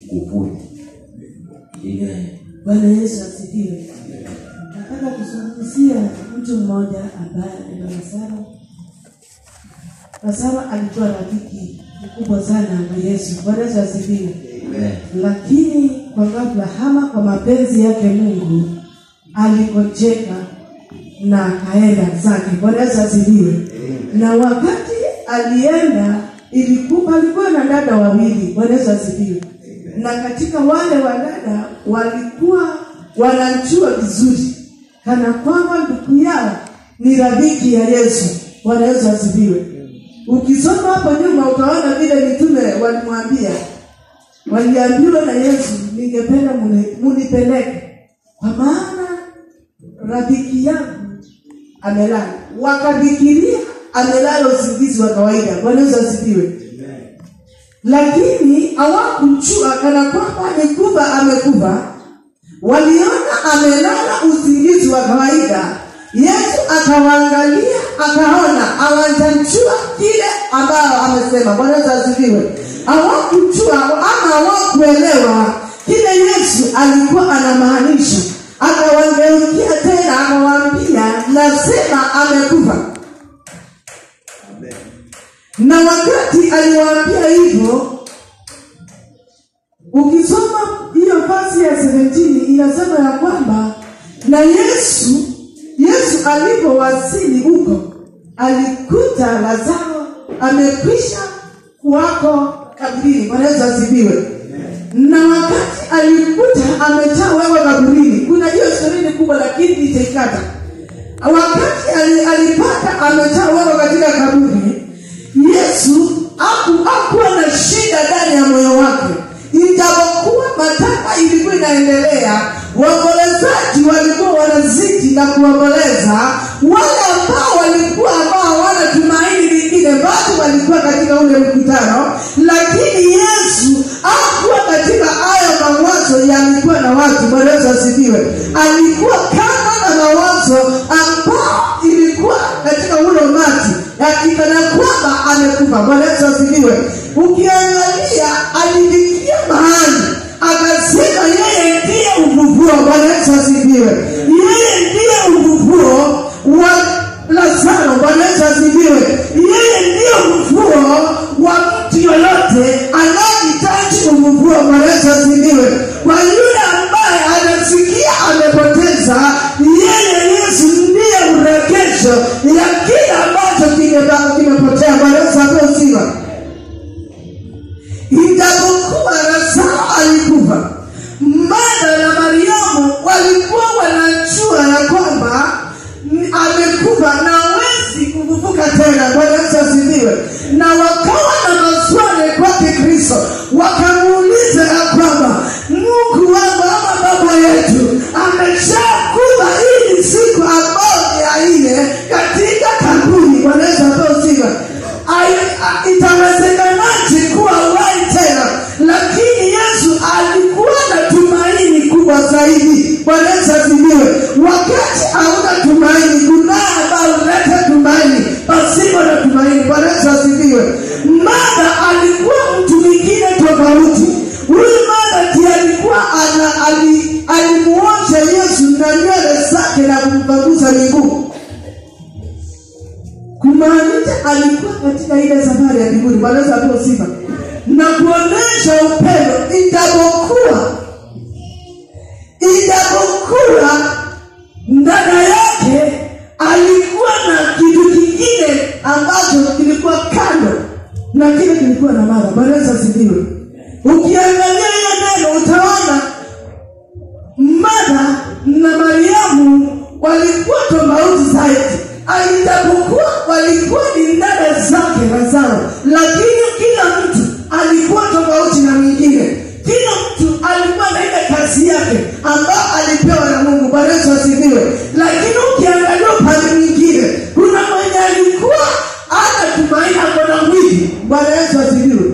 nguvuni. Amen. Bwana Yesu asifiwe. Nataka kuzungumzia mtu mmoja ambaye anaitwa Lazaro. Lazaro alikuwa rafiki mkubwa sana wa Yesu. Bwana Yesu asifiwe. Amen. Lakini kwa ghafla, ama kwa mapenzi yake Mungu, aligonjeka na akaenda zake. Bwana Yesu asifiwe. Na wakati alienda, ilikuwa alikuwa na dada wawili. Bwana Yesu asifiwe. Na katika wale wadada walikuwa wanamjua vizuri, kana kwamba ndugu yao ni rafiki ya Yesu. Bwana Yesu asifiwe. Ukisoma hapo nyuma utaona vile mitume walimwambia waliambiwa na Yesu, ningependa muni- munipeleke kwa maana rafiki yangu amelala. Wakafikiria amelala usingizi wa kawaida. Bwana Yesu asifiwe. Lakini hawakumjua kana kwamba amekufa, amekufa. Waliona amelala usingizi wa kawaida. Yesu akawaangalia, akaona hawajamjua kile ambao amesema. Bwana Yesu asifiwe. Hawakujua ama hawakuelewa kile Yesu alikuwa anamaanisha. Akawageukia tena akawaambia, nasema amekufa. Na wakati aliwaambia hivyo, ukisoma hiyo fasi ya 17 inasema ya kwamba na Yesu Yesu alipowasili huko alikuta Lazaro amekwisha kuwako kaburini. Bwana Yesu asifiwe. Na wakati alikuta amejaa wewe kaburini, kuna hiyo historia kubwa, lakini nitaikata. Wakati ali- alipata amejaa wewe katika kaburi, Yesu haku- hakuwa na shida ndani ya moyo wake, ijapokuwa mataka ilikuwa inaendelea. Waombolezaji walikuwa wanazidi na kuomboleza, wale ambao walikuwa ambao hawana tumaini lingine bado walikuwa katika ule mkutano, lakini Yesu hakuwa katika hayo mawazo yalikuwa na watu. Bwana Yesu asifiwe. Alikuwa kama na mawazo ambao ilikuwa katika ule umati yakikana kwamba amekufa. Bwana Yesu asifiwe. Ukiangalia alifikia mahali akasema yeye ndiye ufufuo. Bwana Yesu asifiwe. Yeye ndiye ufufuo wa Lazaro. Bwana Yesu asifiwe. Yeye ndiye ufufuo wa mtu yoyote anayehitaji ufufuo. Bwana Yesu asifiwe. Kwa yule ambaye anasikia amepoteza, yeye Yesu ndiye urejesho ya kile ambacho kimeba- kimepotea. Bwana Yesu apewe sifa. Ijapokuwa Lazaro alikufa, Martha na Mariamu walikuwa wanajua ya kwamba mm, amekufa na hawezi kufufuka tena. Bwana Yesu asifiwe. Na wakawa na maswali kwake Kristo, wakamuuliza ya kwamba Mungu wangu ama baba yetu ameshakufa hii siku ambayo ni ya nne katika kaburi. Bwana Yesu apewe sifa. Ai- a- itawezekanaje kuwa uhai tena lakini yesu alikuwa na tumaini kubwa zaidi bwana yesu asifiwe wakati hauna tumaini kunaye ambayo huleta tumaini pasipo na tumaini bwana yesu asifiwe mada alikuwa mtu mwingine tofauti huyu mada ndiye alikuwa ana ali- alimuosha yesu na nywele zake na kumpanguza miguu kumaanisha alikuwa katika ile safari ya mbinguni bwana Yesu apewe sifa na kuonesha upendo ijapokuwa ijapokuwa dada yake alikuwa na kitu kingine ambacho kilikuwa kando na kile kilikuwa na mara bwana Yesu asifiwe ukiangalia hiyo neno utaona Martha na Mariamu walikuwa tofauti zaidi, alijapokuwa walikuwa ni dada zake Lazaro, lakini kila mtu alikuwa tofauti na mwingine. Kila mtu alikuwa na ile kazi yake ambayo alipewa na Mungu. Bwana Yesu asifiwe. Lakini ukiangalia upande mwingine, kuna mwenye alikuwa ana tumaini, ako na mwili. Bwana Yesu asifiwe.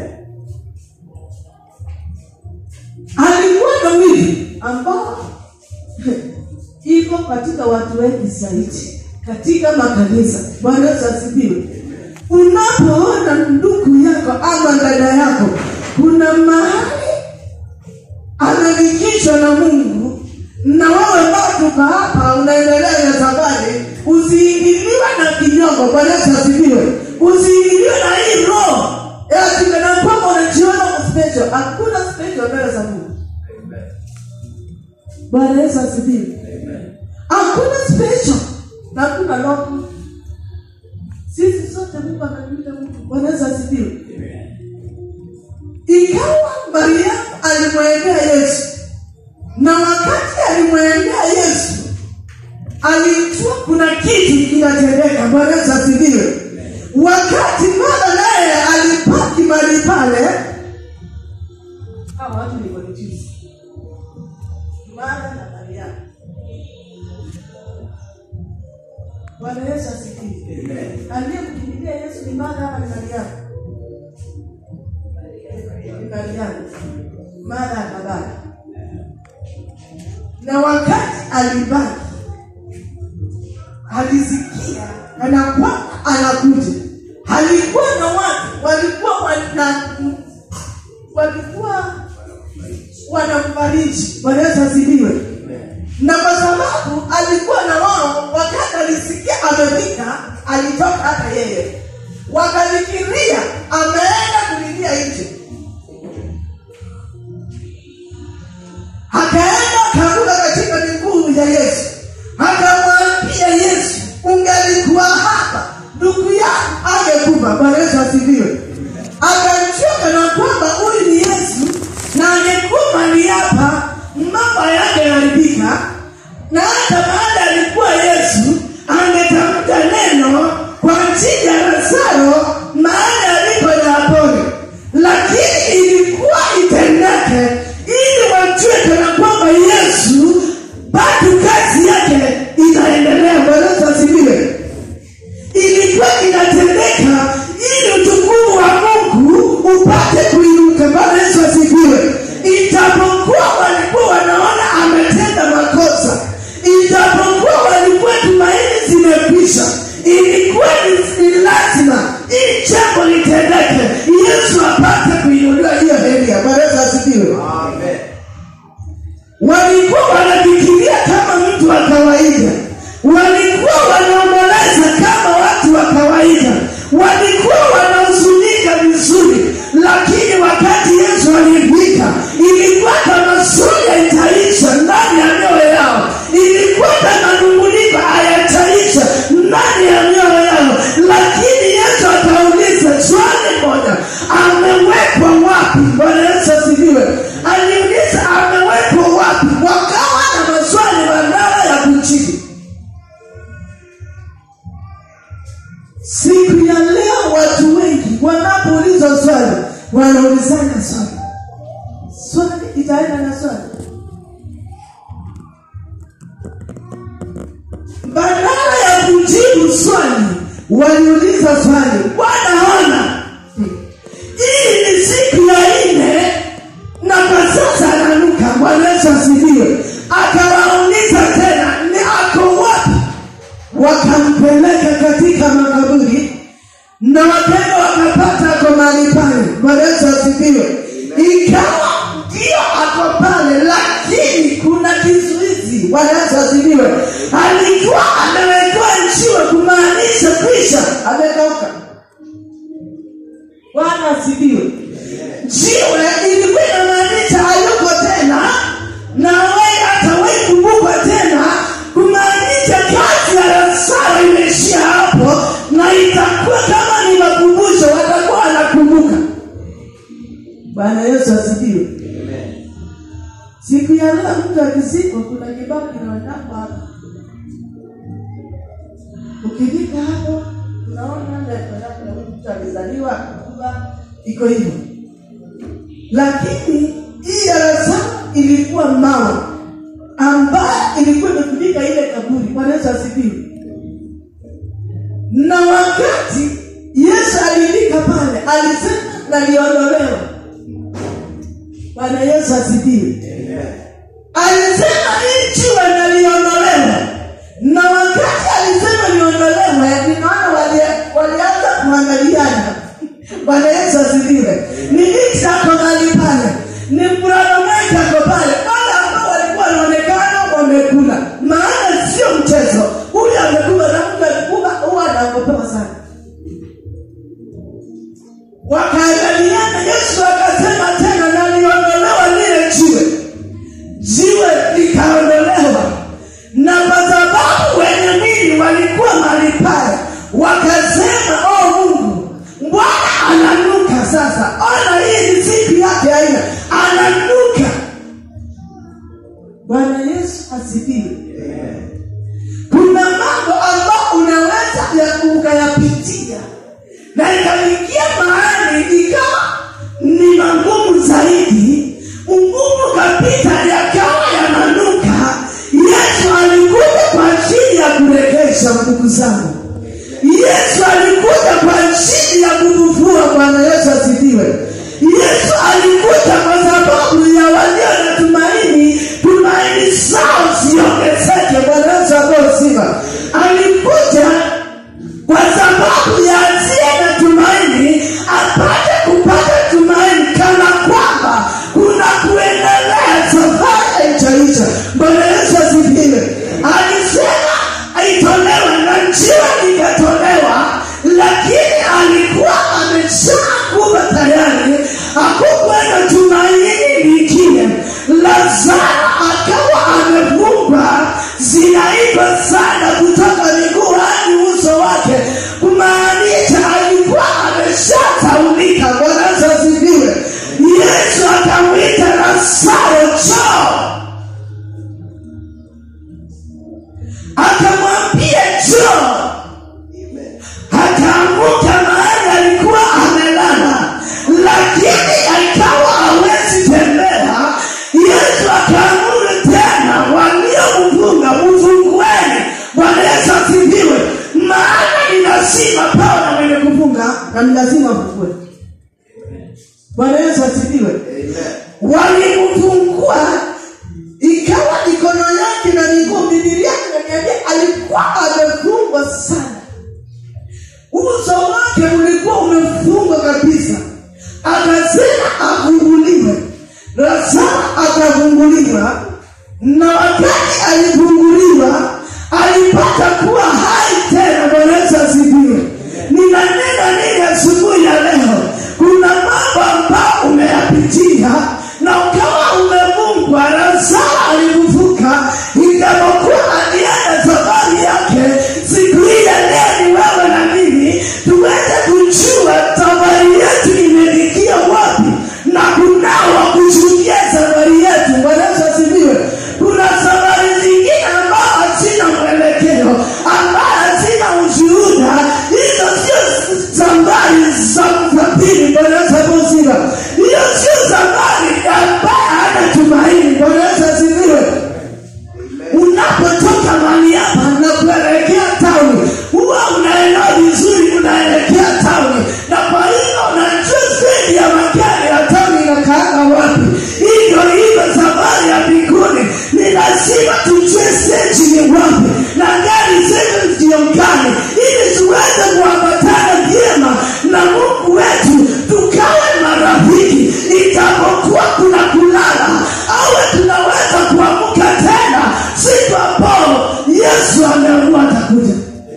alikuwa na mwili ambao iko katika watu wengi zaidi katika makanisa. Bwana Yesu asifiwe. Unapoona ndugu yako ama dada yako, kuna mahali umeitwa na mungu na wewe ambao tuko hapa unaendelea na safari usiingiliwe na kinyongo bwana yesu asifiwe usiingiliwe na hii roho ati kana kwamba unajiona special hakuna special mbele za mungu bwana yesu asifiwe hakuna special na hakuna loko sisi sote mungu anatuita mungu bwana yesu asifiwe ikawa mariamu alimwendea yesu na wakati alimwendea yesu alijua kuna kitu kinatendeka bwana yesu asifiwe wakati mama naye alipaki mali pale hawa watu ni confused. Mara na Mariamu. Bwana Yesu asifiwe. Aliyemkimbilia Yesu ni Mara ama ni Mariamu? Ni Mariamu. Mara akabaki. Na wakati alibaki alisikia kana kwamba anakuja. Alikuwa na watu walikuwa wana walikuwa wanamfariji. Bwana Yesu asifiwe. Na kwa sababu alikuwa na wao, wakati alisikia amefika, alitoka hata yeye, wakafikiria ameenda kulilia nje. Akaenda akaruka katika miguu ya Yesu, akamwambia Yesu, ungelikuwa hapa ndugu yangu angekufa. Bwana Yesu asifiwe. Akamchoka na kwamba huyu ni Yesu na angekuwa mali hapa, mambo yake yaliharibika, na hata baada alikuwa Yesu angetamka neno kwa ajili ya Lazaro mahali alipo na apone, lakini ilikuwa itendeke ili wajue kana kwamba Yesu bado kazi yake inaendelea. Bwana Yesu asifiwe ilikuwa inatendeka ili utukufu wa mungu upate kuinuka bwana yesu asifiwe ijapokuwa walikuwa wanaona ametenda makosa ijapokuwa walikuwa tumaini zimekwisha ilikuwa ni ni lazima ili jambo litendeke yesu apate kuinuliwa hiyo heria bwana yesu asifiwe walikuwa wanafikiria kama mtu wa kawaida walikuwa wanaomboleza kama watu wa kawaida walikuwa wanahuzunika vizuri lakini wakati yesu alifika ilikuwa kama suya itaisha ndani ya mioyo yao ilikuwa kama nunguniko hayataisha ndani ya mioyo yao lakini yesu akauliza swali moja amewekwa wapi bwana yesu asifiwe aliuliza amewekwa wapi wakawa na maswali badala ya kujibu siku ya leo watu wengi wanapoulizwa swali wanaulizana swali swali itaenda na swali badala ya kujibu swali waliuliza swali wanaona hii ni siku ya nne na kwa sasa ananuka bwana yesu asifiwe akawauliza tena ni ako wapi wakampeleka katika makaburi na wakaenda wakapata ako mahali pale bwana yesu asifiwe ikawa ndio ako pale lakini kuna kizuizi bwana yesu asifiwe alikuwa amewekewa njiwe kumaanisha kwisha amekauka bwana asifiwe jiwe ilikuwa inamaanisha hayuko tena na wai hatawai kumbukwa tena kumaanisha kazi ya Lazaro imeishia hapo na itakuwa kama ni makumbusho watakuwa wanakumbuka bwana yesu asifiwe siku ya leo mtu akizikwa kuna kibao kinaonekwa hapa ukifika hapo unaona ndio mtu alizaliwa kuba iko hivyo lakini hii ya Lazaro ilikuwa mawe ambayo ilikuwa imefunika ile kaburi bwana yesu asifiwe na wakati yesu alifika pale alisema naliondolewa bwana yesu asifiwe alisema hii jiwe naliondolewa na wakati alisema liondolewe ninaona wali- walianza kuangaliana bwana yesu asifiwe ni nini ako mahali pale ni mprolometi ako pale wale ambao bwana yesu asifiwe kuna mambo ambayo unaweza ya- ukayapitia na ikafikia mahali ikawa ni magumu zaidi ugumu kapita yakawa yananuka yesu alikuja kwa ajili ya kurekesha ndugu zangu yesu alikuja kwa ajili ya kukufua bwana yesu asifiwe yesu alikuja kwa sababu ya walio na tumaini tumaini zao ziongezeke bwana yesu apewe sifa alikuja kwa sababu ya asiye na tumaini apate kupata tumaini kana kwamba kuna kuendelea safari haijaisha bwana yesu asifiwe alisema aitolewa na njiwa ikatolewa lakini alikuwa ameshakuwa tayari akukuwa na tumaini lingine lazaro akawa amefungwa zinaiva sana kutoka miguu hadi uso wake kumaanisha alikuwa ameshataulika bwana Yesu asifiwe yesu akamwita lazaro choo akamwambia choo akaamuka mahali alikuwa amelala lakini akawa hawezi tembea yesu akaamuru tena waliomfunga mfungueni bwana yesu asifiwe maana ni lazima pawe na mwenye kufunga na ni lazima afungue bwana yesu asifiwe walimfungua ikawa mikono yake na miguu bibilia inaniambia alikuwa amefungwa sana uso wake ulikuwa umefungwa kabisa akasema afunguliwe lazaro akafunguliwa na wakati alifunguliwa alipata kuwa hai tena bwana yesu asifiwe ninanena nini asubuhi ya leo kuna mambo ambayo umeyapitia na ukawa umefungwa lazaro alifufuka ijapokuwa alienda safari yake siku ile leo ni wewe na mimi tuweze kujua safari yetu imelikia wapi na kunao wa kushuhudia safari yetu bwana yesu asifiwe kuna safari zingine ambao hazina mwelekeo ambayo hazina ushuhuda hizo sio safari za msafiri bwana yesu asifiwe hiyo sio safari ambayo hana tumaini bwana yesu asifiwe unapotoka mali hapa na kuelekea tauni huwa unaelewa vizuri unaelekea tauni na kwa hiyo unajua stendi ya magari ya tauni inakaanga wapi hivyo hivyo safari ya mbinguni ni lazima tujue steji ni wapi na gari zetu ziongane ili tuweze kuambatana vyema na mungu wetu tukawe marafiki itapokuwa kuna kulala awe tunaweza kuamka tena siku ambao yesu ameamua atakuja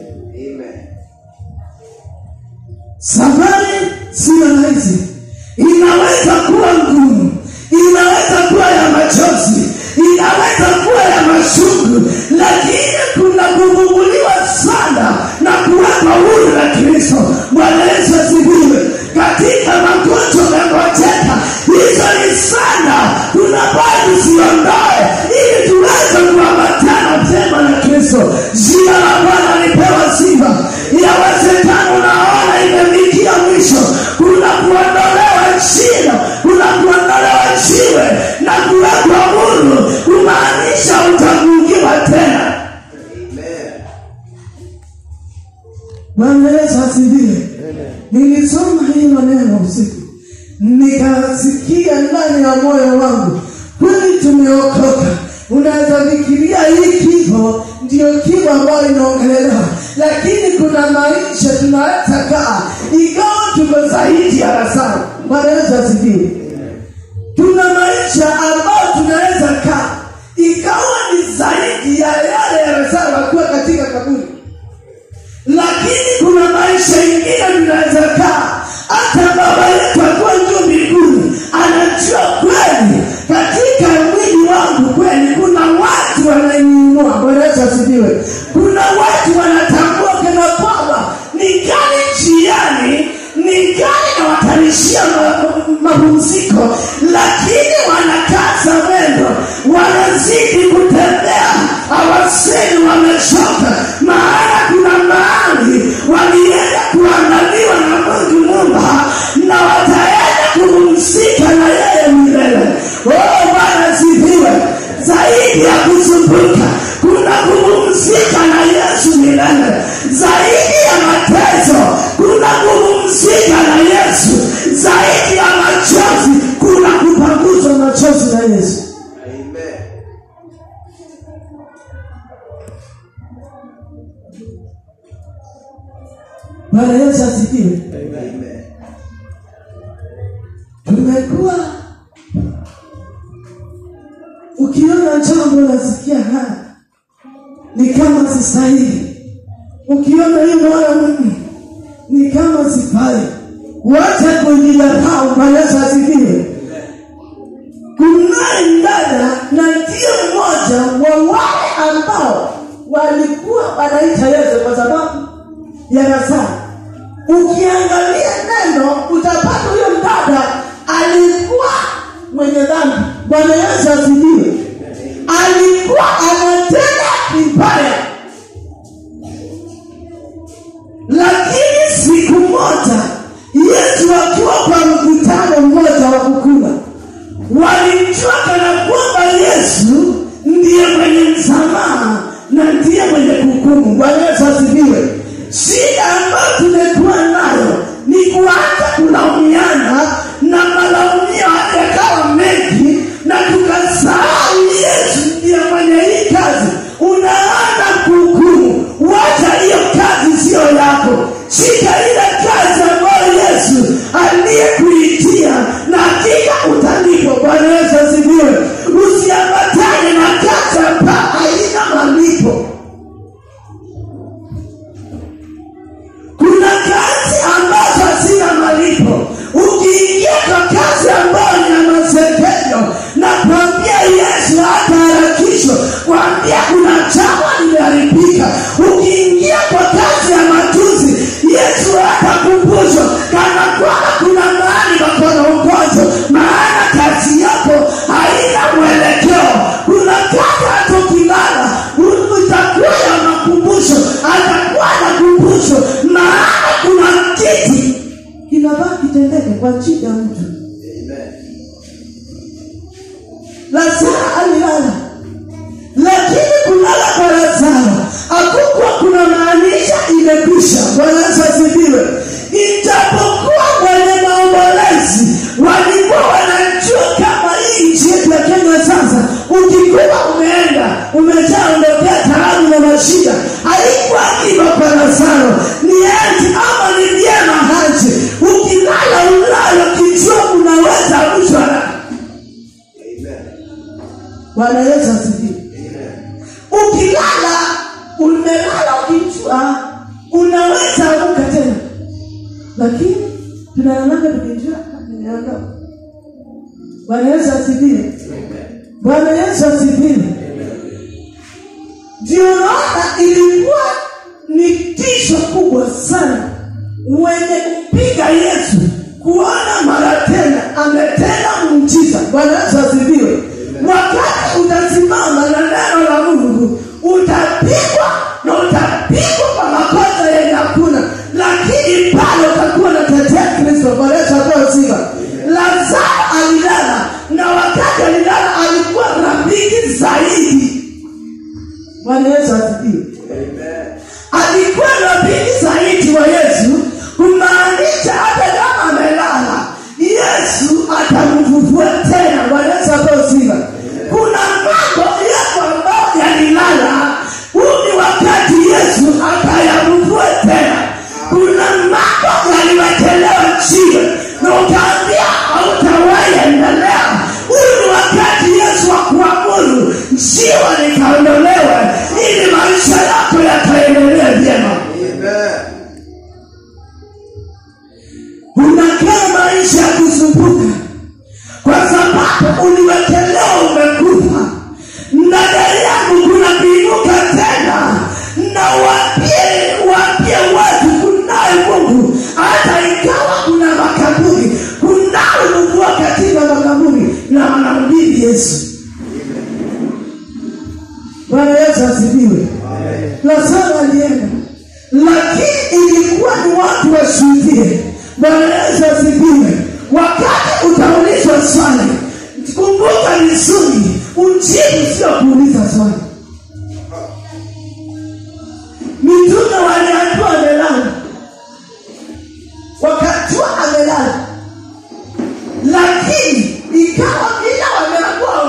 safari siyo rahisi inaweza kuwa ngumu inaweza kuwa ya machozi inaweza kuwa ya mashungu lakini kuna kuvuguliwa sana na kuwekwa huru na kristo bwana yesu asifiwe katika magonjwa umengojeka hizo ni sana tunabaa tusiondoe ili tuweze kuambatana vyema na kristo jina la bwana lipewa sifa yawezekana unaona imefikia mwisho kuna kuondolewa shida kuna kuondolewa jiwe na kuwekwa huru kumaanisha utafungiwa tena bwana yesu asifiwe nilisoma hilo neno usiku nikasikia ndani ya moyo wangu kweli tumeokoka unaweza fikiria hii kifo ndio kifo ambayo inaongelelewa lakini kuna maisha tunaweza kaa ingawa tuko zaidi ya lazaro bwana yesu asifiwe tuna maisha ambayo tunaweza kaa ikawa ni zaidi ya yale ya lazaro akuwa katika kaburi lakini kuna maisha ingine tunaweza kaa hata baba yetu akuwa juu mbinguni anajua kweli katika mwili wangu kweli kuna watu wananiinua bwana yesu asifiwe kuna watu wanatambua kana kwamba ningali njiani ningali nawatarishia ma- mapumziko lakini wanakaza mwendo wanazidi yesu Amen. bwana yesu asifiwe Amen. tumekuwa ukiona jambo nasikia haya ni kama sistahili ukiona hiyo moyo mimi ni kama sifai wacha kujidharau bwana yesu asifiwe kunaye dada na ndio mmoja wa wale ambao walikuwa wanaita yesu kwa sababu ya nazari ukiangalia neno utapata huyo mdada alikuwa mwenye dhambi bwana yesu asifiwe alikuwa anatenda vibaya lakini siku moja yesu akiwa kwa mkutano mmoja wa kukula walimjua kana kwamba yesu ndiye mwenye msamaha na ndiye mwenye kuhukumu bwana yesu asifiwe shida ambayo tumekuwa nayo ni kuanza kulaumiana na malaumio hata yakawa mengi na tukasahau yesu ndiye mwenye hii kazi unaanza kuhukumu wacha hiyo kazi siyo yako shika ile kazi ambayo yesu aliyekuitia na hakika utalipwa bwana yesu asifiwe usiambatane na kazi ambayo haina malipo kuna kazi ambazo hazina malipo ukiingia kwa kazi ambayo ni ya masekenyo na kuambia yesu hataharakishwa kuambia kuna jambo limeharibika ukiingia kwa kazi ya matuzi yesu hatakumbushwa kana kwamba kuna mahali pakonaongozo maana kazi yako haina mwelekeo kuna kazi hata ukilala utakuwa ya makumbusho atakuwa na kumbusho maana kuna kiti kinavaa kitendeke kwa chini ya mtu Amen. lazaro alilala lakini kulala kwa lazaro hakukuwa kuna maanisha imekwisha bwana yesu asifiwe ijapokuwa wenye maombolezi walikuwa wanajua kama hii nchi yetu ya kenya sasa ukikuwa umeenda umeshaondokea tarabu na mashida haikuwa hivyo kwa lazaro ni eti ama ni vyema haji ukilala ulalo kijua unaweza rushwa na Amen. bwana yesu asifiwe Amen. ukilala umelala ukijua unaweza amka tena lakini tunalalanga tukijua nimeondoka bwana yesu asifiwe bwana yesu asifiwe ndio naona ilikuwa ni tisho kubwa sana wenye kumpiga yesu kuona mara tena ametenda muujiza bwana yesu asifiwe wakati utasimama na neno la mungu utapigwa na utapigwa kwa makosa yenye hakuna lakini pale utakuwa natetea kristo bwana yesu apewe sifa lazaro alilala na wakati alilala alikuwa rafiki zaidi bwana yesu asifiwe Amen. alikuwa rafiki zaidi wa yesu kumaanisha hata kama amelala yesu atamfufua tena bwana yesu apewe sifa kuna mambo yako ambayo yalilala huu ni wakati yesu akayafufue tena kuna mambo yaliwekelewa chini na ukaambia hautawahi endelea huu ni wakati yesu wa kuamuru jiwa likaondolewa ili maisha yako yakaendelea vyema Amen. unakaa maisha ya kusumbuka kwa sababu uliwekelewa umekufa na gari yangu kuna kuinuka tena na wapie wapie watu kunaye mungu hata ikawa kuna makaburi kunawe mungu katika makaburi na wanamdini yesu bwana yesu asifiwe lazaro alienda lakini ilikuwa ni watu washuhudie bwana yesu asifiwe wakati utaulizwa swali kumbuka vizuri ujibu sio kuuliza swali mitume waliambiwa amelala wakajua amelala lakini ikawa vile wameambiwa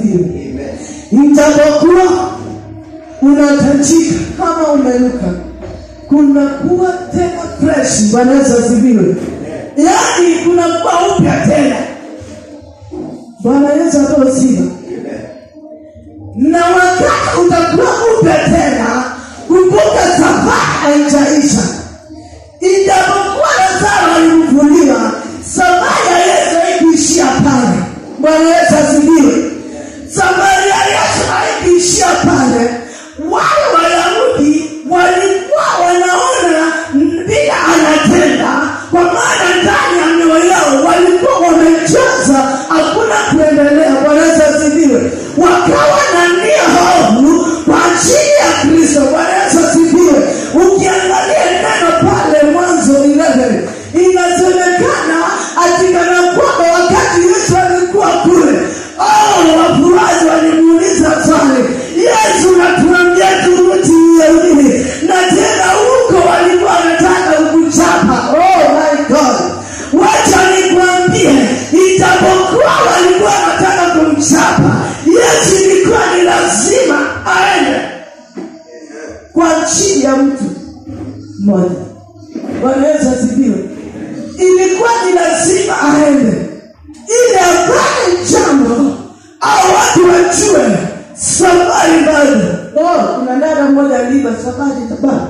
asifiwe Amen. ijapokuwa unatajika kama umenuka kunakuwa tena fresh bwana yesu asifiwe yaani kunakuwa upya tena bwana yesu apewe sifa Amen. na wakati utakuwa upya tena kumbuka safari haijaisha ijapokuwa lazaro alifufuliwa safari ya yesu haikuishia pale bwana yesu asifiwe safari ya yesu haikuishia pale wale wayahudi walikuwa wanaona vile anatenda kwa maana ndani ya mioyo yao walikuwa wamejaza hakuna kuendelea bwana yesu asifiwe wakawa na nia hofu kwa ajili ya kristo bwana yesu asifiwe ukiangalia neno pale mwanzo 11 inasemekana atikana kwamba wakati yesu alikuwa kule oh, wafuazi walimuuliza swali yesu natuambia turudi uyahudini na tena huko walikuwa wanataka kukuchapa oh my god wacha nikwambie ijapokuwa walikuwa wanataka kumchapa yesu ilikuwa ni lazima aende kwa ajili ya mtu mmoja bwana yesu asifiwe ilikuwa ni lazima aende ili afanye jambo au watu wajue safari bado oh, kuna dada mmoja aliiba safari tabana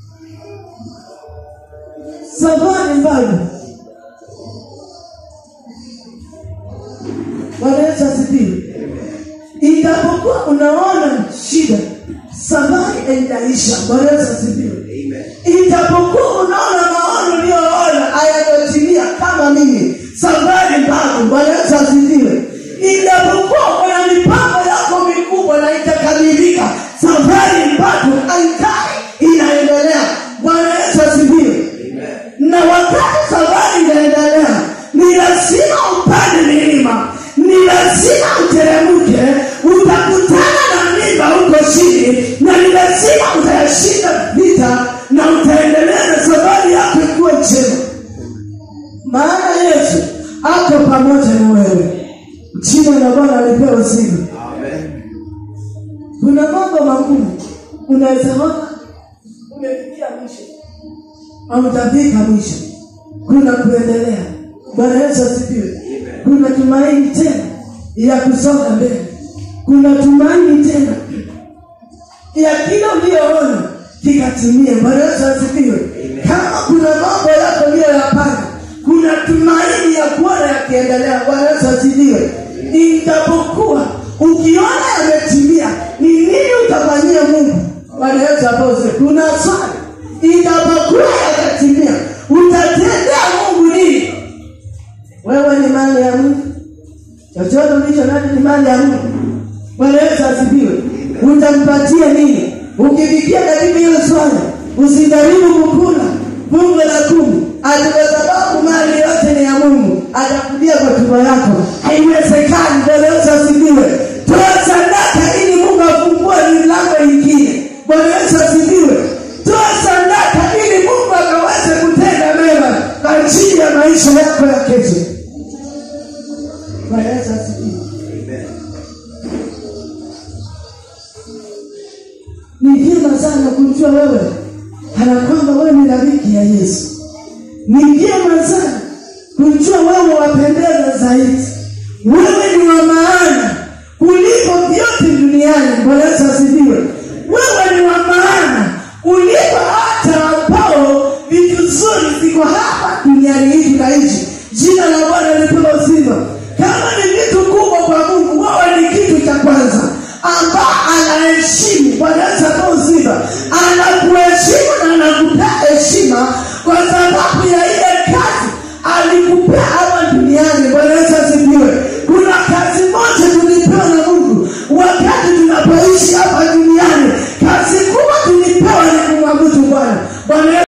safari bado bwana yesu asifiwe ijapokuwa unaona shida safari haijaisha bwana yesu asifiwe Amen. ijapokuwa unaona maono uliyoona hayatotimia kama mimi safari bado bwana yesu asifiwe ijapokuwa kuna mipango yako mikubwa na itakamilika safari bado haikai inaendelea bwana yesu asifiwe Amen. na wakati safari inaendelea ni lazima upande milima ni lazima uteremke utakutana na mimba huko chini na ni lazima utayashinda vita na utaendelea na safari yako ikuwa njema maana yesu ako pamoja na wewe jina la bwana alipewa sifa Amen. kuna mambo magumu unaweza ona umefikia mwisho hautafika mwisho kuna kuendelea bwana yesu asifiwe kuna tumaini tena ya kusonga mbele kuna tumaini tena ya kila uliyoona kikatimie bwana yesu asifiwe kama kuna mambo yako uliyoyapanga kuna tumaini ya kuona yakiendelea bwana yesu asifiwe ijapokuwa ukiona yametimia ni nini utafanyia mungu bwana yesu apose kuna swali ijapokuwa yatatimia utatendea mungu nini wewe ni mali ya mungu chochote ulicho nacho ni mali ya mungu bwana yesu asifiwe utampatia nini ukifikia katika hiyo swala usijaribu kukula fungu la kumi ati kwa sababu mali yote ni ya mungu atakulia kwa tumbo yako haiwezekani bwana yesu asifiwe toa sadaka ili mungu afungue milango ingine bwana yesu asifiwe toa sadaka ili mungu akaweze kutenda mema kwa ajili ya maisha yako ya kesho bwana yesu asifiwe Amen. ni vyema sana kumjua wewe kana kwamba wewe ni rafiki ya yesu ni vyema sana kumjua wewe wapendeza zaidi wewe ni wa maana kuliko vyote duniani bwana yesu asifiwe wewe ni wa maana kuliko hata ambao vitu zuri ziko hapa duniani hii tunaishi jina la bwana lipewa sifa kama ni vitu kubwa kwa mungu wewe ni kitu cha kwanza ambao anaheshimu bwana yesu apewe sifa anakuheshimu na anakupea heshima kwa sababu ya ile kazi alikupea hapa duniani bwana yesu asifiwe kuna kazi moja tulipewa na mungu wakati tunapoishi hapa duniani kazi kubwa tulipewa ni kumwabudu bwana bwana